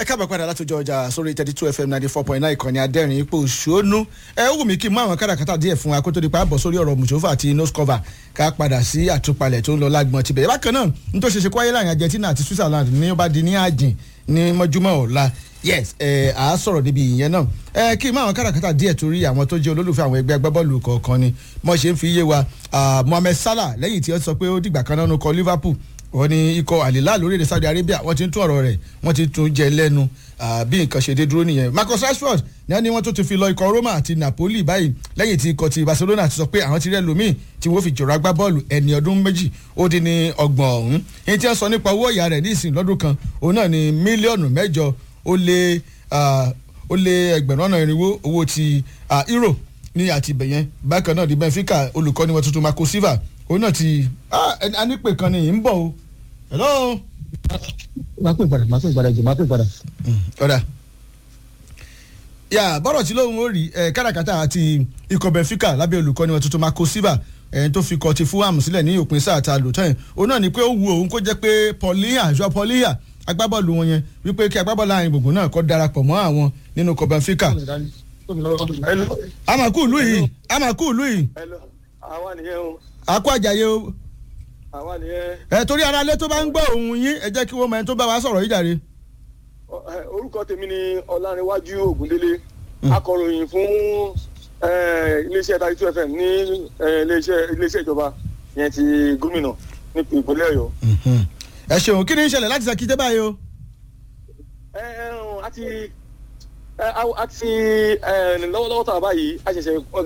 káàbọ̀ padà látọjọ́ ọjà sórí thirty two fm ninety four point nine ìkànnì adẹ́rìn ipò òṣónú ẹ ó wù mí kí n mú àwọn káràkátà díẹ̀ fún wa kó tó di pa bọ̀ sórí ọ̀rọ̀ mùsùlùmí àti noscover ká padà sí àtúpalẹ̀ tó ń lọ lágbọ̀n tibẹ̀ bákan náà n tó ṣe ṣe kó ayé láàrin argentina àti switzerland ní ó bá di ní àjìn ní mọ́júmọ́ ọ̀la yes ẹ à á sọ̀rọ̀ níbi ìyẹn náà ẹ kí n mú àwọn káràkátà díẹ̀ torí àwọn tó jẹ́ olólùfẹ́ àwọn ẹgbẹ́ agbábọ́ọ̀lù kọ̀ọ̀kan ni mo ṣe ń fi yé wa mohammed salah lẹ́yìn tí ó sọ pé ó dìgbà kan náà nù kọ liverpool wọ́n ní ikọ̀ àlìlá lórílẹ̀ saudi arabia wọ́n ti ń tún ọ̀rọ̀ rẹ̀ wọ́n ti tún jẹ lẹ́nu bí nǹkan ṣe dé dúró nìyẹn marcus rashford ní wọ́n ní wọ́n tó ti fi lọ ikọ̀ roma àti napoli báyìí lẹ́yìn tí ikọ̀ ti barcelona ti sọ pé àwọn ti rẹ́ lómìn tí wọ́n fi jọ̀rọ̀ agbá bọ́ọ̀lù ẹni ọdún méjì ó dín ní ọgbọ̀n ọ̀hún èyí tí wọ́n sọ nípa owó ìyá rẹ̀ ní ìsìn lọ́dún kan òun náà ní mílíọ̀nù mẹ́jọ ó lé ó lé ẹgbẹ̀rún ọ̀nà irinwó owó ti euro ní àtibẹ̀yẹn bákan náà di benfica olùkọ́ni wọn tuntun marco silva òun náà ti a ní pè kan ní ń bọ̀ o hello. máa pè padà máa pè padà jù máa pè padà. ọ̀dà yà bọ́rọ̀ tí lóun ó rí káràkátà àti ikọ̀ benfica lábẹ́ olùkọ́ni wọn tuntun marco silva ẹ̀yìn tó fi kọ́ ti fulham sílẹ̀ ní òpin sáà ta lò tán òun náà ni pé ó wu òun kó jẹ́ pé paulinha joao paulinha agbábọ́ọ̀lù wọn yẹn wípé kí agbábọ́ọ̀lù àárín gbùngbùn náà kọ́ darapọ̀ mọ́ àwọn nínú ikọ̀ benfica. amaku ìlú yìí amaku ìlú yìí. àwa nìyẹn o. akó àjàyè o àwa nìyẹn. ẹ torí ara lé tó bá ń gbọ́ òun yín ẹ jẹ́ kí wọ́n mọ ẹni tó bá wa sọ̀rọ̀ yìí jàre. orúkọ tèmi ni ọlárẹ̀wájú ògúndélé akọ̀ròyìn fún iléeṣẹ́ thirty two fm ní iléeṣẹ́ ìjọba yẹn ti gómìnà ní ìpínlẹ̀ ọ̀yọ́. ẹ ṣeun kí ni ń ṣẹlẹ̀ láti ṣàkíyèsí báyìí o. ẹ ẹ àti àti lọ́wọ́lọ́wọ́ tàbá yìí a ṣẹ̀ṣẹ̀